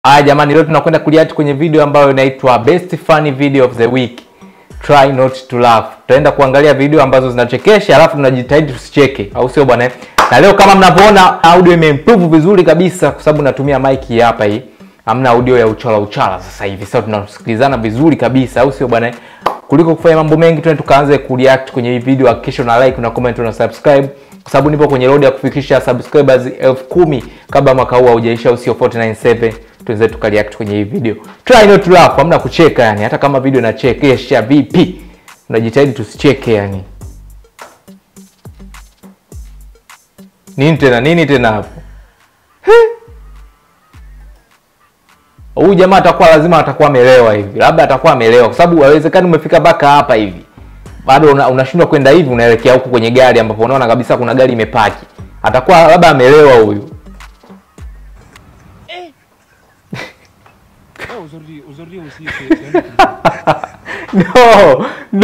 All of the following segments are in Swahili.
Haya jamani, leo tunakwenda kureact kwenye video ambayo inaitwa best funny video of the week. Try not to laugh. Tutaenda kuangalia video ambazo zinachekesha alafu tunajitahidi tusicheke, au sio bwana? Na leo kama mnavyoona audio imeimprove vizuri kabisa kwa sababu natumia mic hii hapa hii. Hamna audio ya uchala uchala sasa hivi. Sasa tunasikilizana vizuri kabisa, au sio bwana? Kuliko kufanya mambo mengi, tuende tukaanze kureact kwenye hii video. Hakikisha una like, una comment, una subscribe kwa sababu nipo kwenye road ya kufikisha subscribers elfu kumi kabla mwaka huu haujaisha, au sio? 497 tuweze tukareact kwenye hii video. Try not to laugh, hamna kucheka yani, hata kama video inachekesha vipi, unajitahidi tusicheke yani. Nini tena nini tena hapo? Huyu jamaa atakuwa lazima atakuwa amelewa hivi, labda atakuwa amelewa, kwa sababu haiwezekani umefika mpaka hapa hivi bado una- unashindwa kwenda hivi, unaelekea huku kwenye gari ambapo unaona kabisa kuna gari imepaki. Atakuwa labda amelewa huyu. Ah, aujourd'hui, aujourd'hui aussi, c'est c'est un autre no no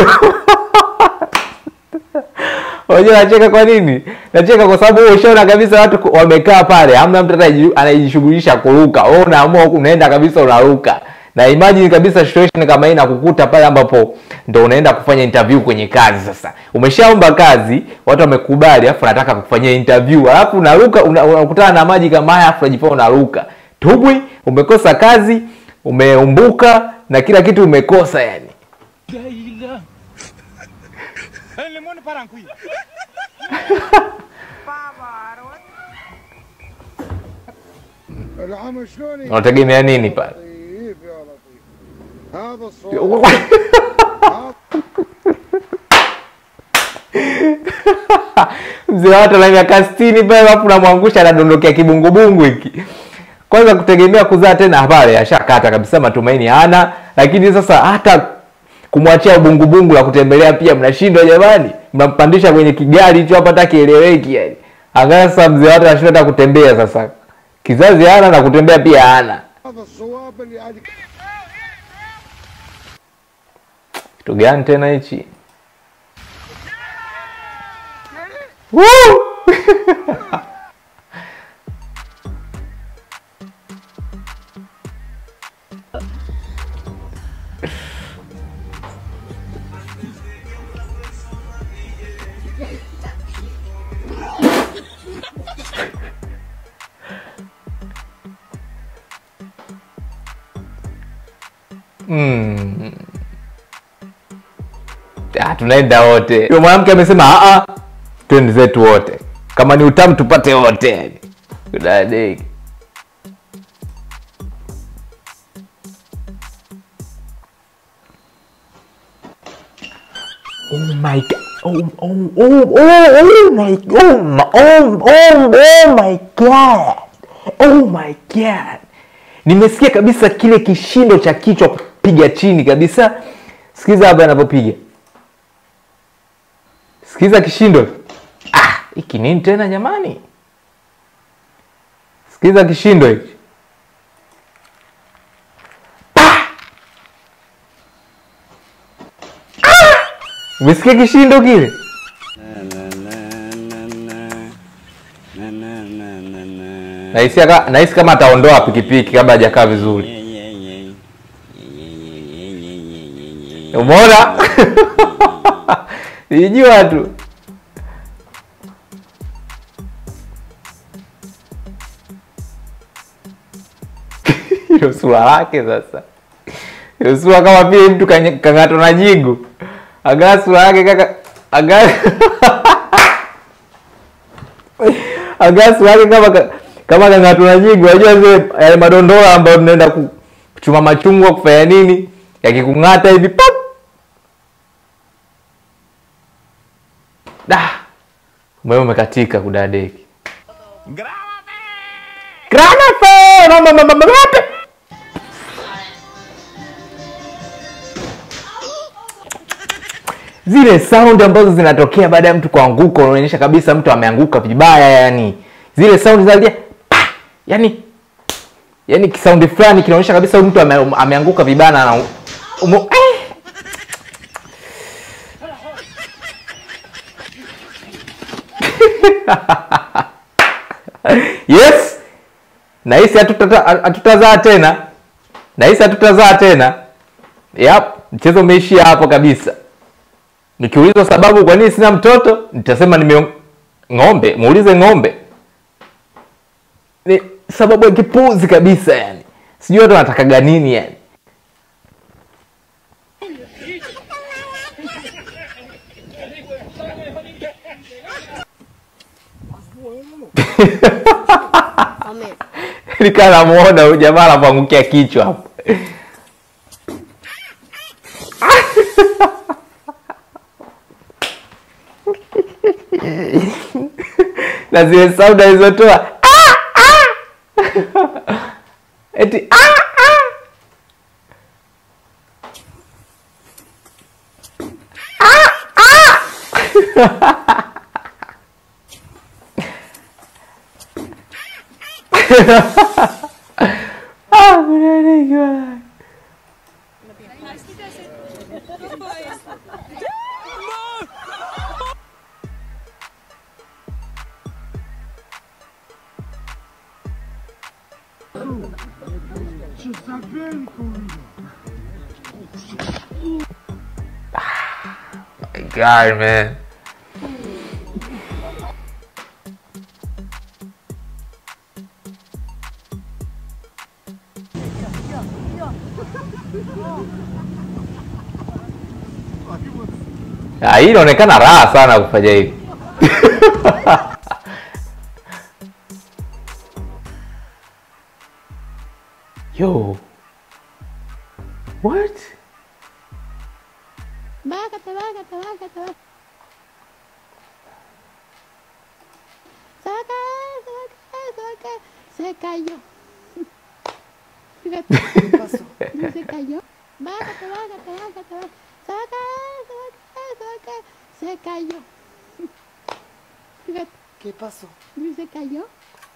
unajua nacheka kwa nini nacheka kwa sababu wewe ushaona kabisa watu ku- wamekaa pale hamna mtu anayeji- anayejishughulisha kuruka wewe unaamua unaenda kabisa unaruka na imagine kabisa situation kama hii nakukuta pale ambapo ndo unaenda kufanya interview kwenye kazi sasa umeshaomba kazi watu wamekubali alafu nataka kufanyia interview alafu unaruka una- unakutana na maji kama haya alafu unajipata unaruka tubwi umekosa kazi umeumbuka na kila kitu umekosa yani Daïla. Eh, Le monde part en couille. العمى شلون unategemea nini pale لطيف يا لطيف هذا الصوت mzee wa watu ana miaka sitini pale alafu namwangusha anadondokea kibungubungu hiki kwanza kutegemea kuzaa tena pale ashakata kabisa matumaini hana lakini sasa hata kumwachia ubungubungu la kutembelea pia mnashindwa jamani mnampandisha kwenye kigari hicho hapa hata kieleweki yani angalia sasa mzee wa watu anashindwa hata kutembea sasa kizazi hana na kutembea pia hana هذا الصواب اللي عاد kitu gani tena hichi Woo! Mm. Ah, tunaenda wote. Yule mwanamke amesema a a, twende zetu wote, kama ni utamu tupate wote. yani. Kudadeki. Oh my god. Oh, oh, oh, oh, oh my, oh my, oh, oh, oh my god. Oh my god. Nimesikia kabisa kile kishindo cha kichwa kupiga chini kabisa. Sikiza hapa anapopiga. Sikiza kishindo. Ah, hiki nini tena jamani? Sikiza kishindo hiki. Ah! Ah! Umesikia kishindo kile? Nahisi aka- nahisi kama ataondoa pikipiki kabla hajakaa vizuri. Umeona? Nilijua tu. Hilo sura lake sasa. Hilo sura kama vile mtu kanye- kang'atwa na jigu. Angalia sura yake kaka. Angalia. Angalia sura yake kama ka- kama kang'atwa na jigu. Unajua zile yale madondola ambayo tunaenda ku- kuchuma machungwa kufanya nini? Yakikung'ata hivi pap. Da. Umeme umekatika kudadeki. Granafe! Mama mama mama wapi? Zile sound ambazo zinatokea baada ya mtu kuanguka unaonyesha kabisa mtu ameanguka vibaya yani. Zile sound za pa! Yani yani kisaundi fulani kinaonyesha kabisa huyu mtu ame, ameanguka vibaya na ana- umo, eh! yes nahisi hatutata- hatutazaa tena nahisi hatutazaa tena yep, mchezo umeishia hapo kabisa nikiulizwa sababu kwa nini sina mtoto nitasema nime ng'ombe muulize ng'ombe ni sababu ya kipuzi kabisa yani sijui watu wanatakaga nini yani Amen. nikaa namuona huyu jamaa anapoangukia kichwa hapo na zile saundi alizotoa "Ah, ah!" eti "Ah, ah!" Ah, mnaniki wala. My God, man. Ah, hii inaonekana raha sana kufanya hivi. Yo. What? Bájate, bájate, bájate, bájate. Saca, saca, saca. Se cayó. Fíjate. ¿Qué pasó? Se cayó. Bájate, bájate, bájate, bájate. Saca, saca, saca. Se cayó. Fíjate. ¿Qué pasó? Se cayó.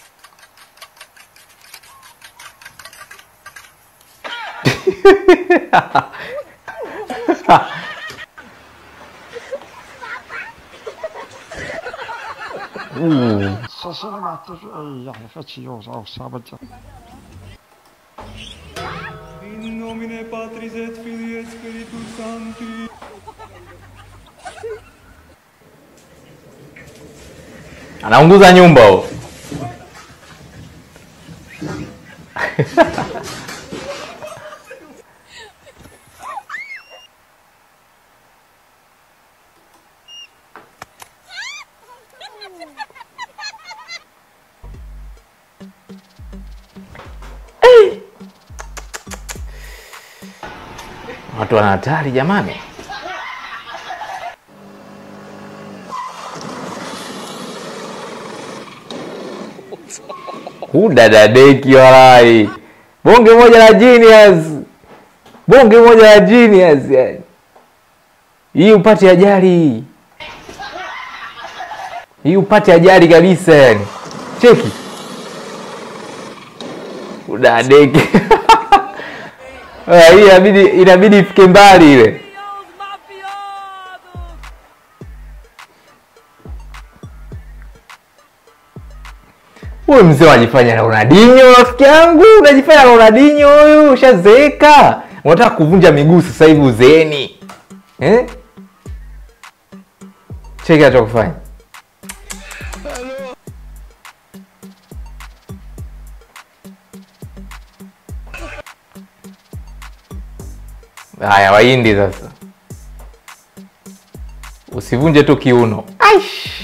Så ser de att det är för tio av sabbat. In nomine Patris et Filii et Spiritus Sancti. Anaunguza nyumba huo. Watu wana hatari jamani. Hudadadeki walai, bonge moja la genius, bonge moja la genius yani. Hii upate ajali, hii upate ajali kabisa yani. Cheki udadeki Ah, hii inabidi inabidi ifike mbali ile. Huyu mzee unajifanya na Ronaldinho, rafiki yangu, unajifanya na Ronaldinho huyu, ushazeeka. Unataka kuvunja miguu sasa hivi uzeeni. Eh? Cheki anachokufanya. Haya, Wahindi sasa, usivunje tu kiuno. Aish.